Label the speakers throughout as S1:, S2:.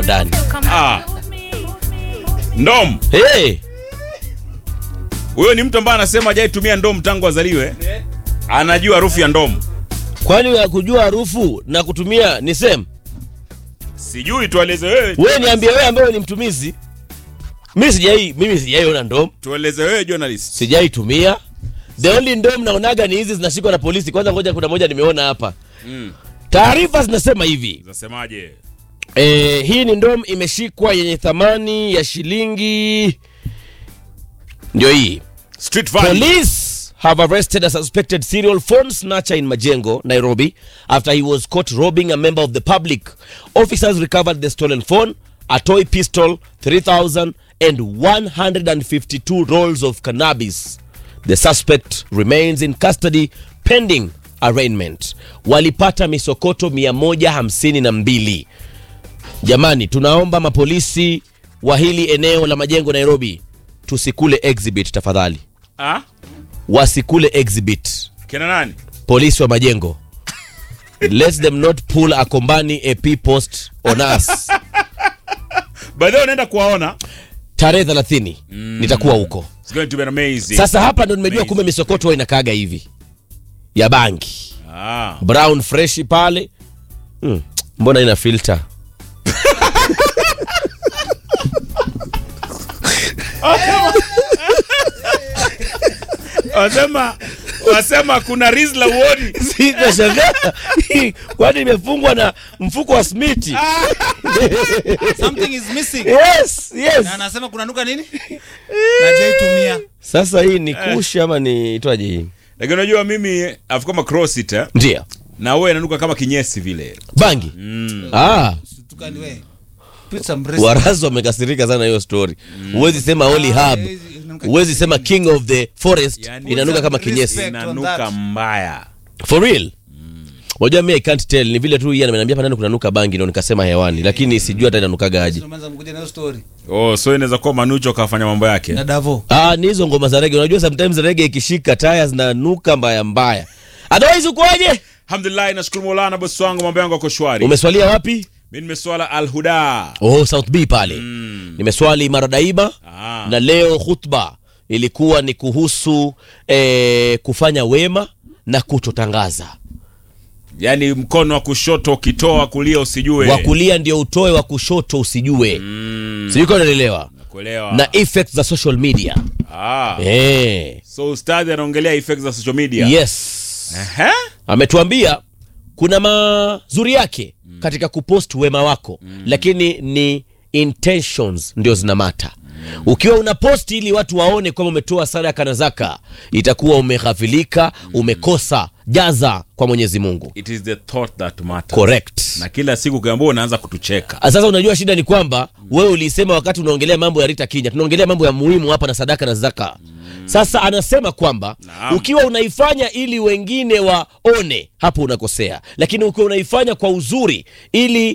S1: ndani
S2: Ah. Ndom.
S1: hey,
S2: Huyo ni mtu ambaye anasema hajaitumia ndom tangu azaliwe. Anajua harufu ya ndom.
S1: kwani ya kujua harufu na kutumia ni same
S2: Sijui tueleze wewe.
S1: wewe niambie wewe ambaye ni mtumizi mimi sijai mimi sijaiona ndom
S2: Tueleze wewe journalist.
S1: sijaitumia the only ndom naonaga ni hizi zinashikwa na polisi kwanza ngoja kuna moja nimeona hapa
S2: Mm.
S1: taarifa zinasema hivi
S2: Zasemaje?
S1: e, hii ni ndom imeshikwa yenye thamani ya shilingi ndio hii
S2: Street value.
S1: Police have arrested a suspected serial phone snatcher in Majengo, Nairobi, after he was caught robbing a member of the public. Officers recovered the stolen phone, a toy pistol, 3,000, and 152 rolls of cannabis. The suspect remains in custody pending arraignment. Walipata misokoto 152. Jamani, tunaomba mapolisi wa hili eneo la Majengo, Nairobi, tusikule exhibit tafadhali
S2: Ah?
S1: wasikule exhibit
S2: Kina nani?
S1: polisi wa majengo let them not pull a kombani ap post on us
S2: By the way unaenda kuwaona.
S1: tarehe 30 nitakuwa huko
S2: It's going to be amazing.
S1: sasa hapa ndo nimejua
S2: Amazing.
S1: kumbe misokoto huwa inakaaga hivi ya bangi
S2: Ah.
S1: brown fresh pale hmm. mbona ina filter
S2: Wasema wasema kuna Rizla uoni.
S1: Nashangaa. kwani imefungwa na mfuko wa smiti
S3: something is missing
S1: yes, yes.
S3: na anasema kuna nuka nini najaitumia
S1: sasa hii ni kushi ama ni itwaje hii
S2: Lakini unajua mimi afu kama cross it eh?
S1: ndio
S2: Na wewe inanuka kama kinyesi vile.
S1: bangi ah
S3: tukani we put some respect.
S1: warazi wamekasirika sana hiyo story huwezi sema holy hub
S3: haiwezi- inanuka
S1: huwezi sema king of the forest
S2: Yani-
S1: inanuka kama
S3: Respect.
S1: kinyesi
S3: Respect. on
S2: Inanuka
S3: that.
S2: mbaya.
S1: for real wajua mi i can't tell ni vile tu yeye ameniambia hapa ndani kunanuka bangi ndo nikasema hewani lakini sijui hata inanukaga aje
S3: Tunaanza mkuja na hiyo story
S2: Oh, so inaweza kuwa Manucho kafanya mambo yake.
S3: na davo
S1: ah ni hizo ngoma za rege unajua sometimes rege ikishika taya zinanuka mbaya mbaya otherwise ukoaje
S2: Alhamdulillah, nashukuru Mola na bosi wangu, mambo yangu yako shwari.
S1: umeswalia wapi
S2: Mimi nimeswala Al Huda.
S1: oh south b pale nimeswali mara daima
S2: Ah.
S1: na leo khutba ilikuwa ni kuhusu eh, kufanya wema na kutotangaza
S2: Yaani mkono wa kushoto ukitoa kulia usijue.
S1: wa kulia ndio utoe wa kushoto usijue
S2: Mm,
S1: sijui kama unaelewa
S2: kuelewa.
S1: na effects za social media
S2: Ah.
S1: eh.
S2: So ustadhi anaongelea effects za social media.
S1: yes
S2: Ehe.
S1: ametuambia kuna mazuri yake katika kupost wema wako lakini ni intentions ndio zinamata ukiwa una post ili watu waone kwamba umetoa sadaka na zaka itakuwa umeghafilika umekosa jaza kwa mwenyezi mungu
S2: It is the thought that matters.
S1: correct
S2: Na kila siku ukiambiwa unaanza kutucheka.
S1: sasa unajua shida ni kwamba wewe ulisema wakati unaongelea mambo ya rita kinya tunaongelea mambo ya muhimu hapa na sadaka na zaka sasa anasema kwamba
S2: Naam.
S1: ukiwa unaifanya ili wengine waone hapo unakosea lakini ukiwa unaifanya kwa uzuri ili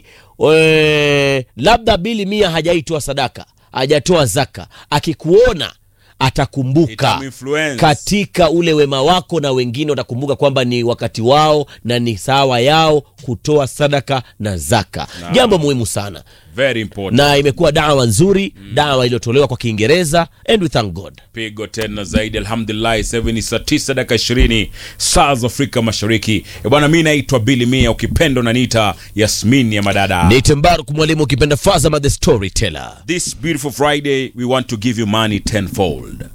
S1: e, labda bili mia hajaitoa sadaka hajatoa zaka akikuona atakumbuka
S2: Itaminfluence.
S1: katika ule wema wako na wengine watakumbuka kwamba ni wakati wao na ni sawa yao kutoa sadaka na zaka jambo muhimu sana
S2: Very important.
S1: na imekuwa dawa nzuri dawa iliyotolewa kwa kiingereza and we thank god
S2: pigo tena zaidi alhamdulillah sasa hivi ni saa tisa dakika ishirini saa za afrika mashariki Eh, bwana mi naitwa bili mia ukipenda unaniita yasmin ya madada
S1: nite mbaruk mwalimu ukipenda fazama the storyteller
S2: this beautiful friday we want to give you money tenfold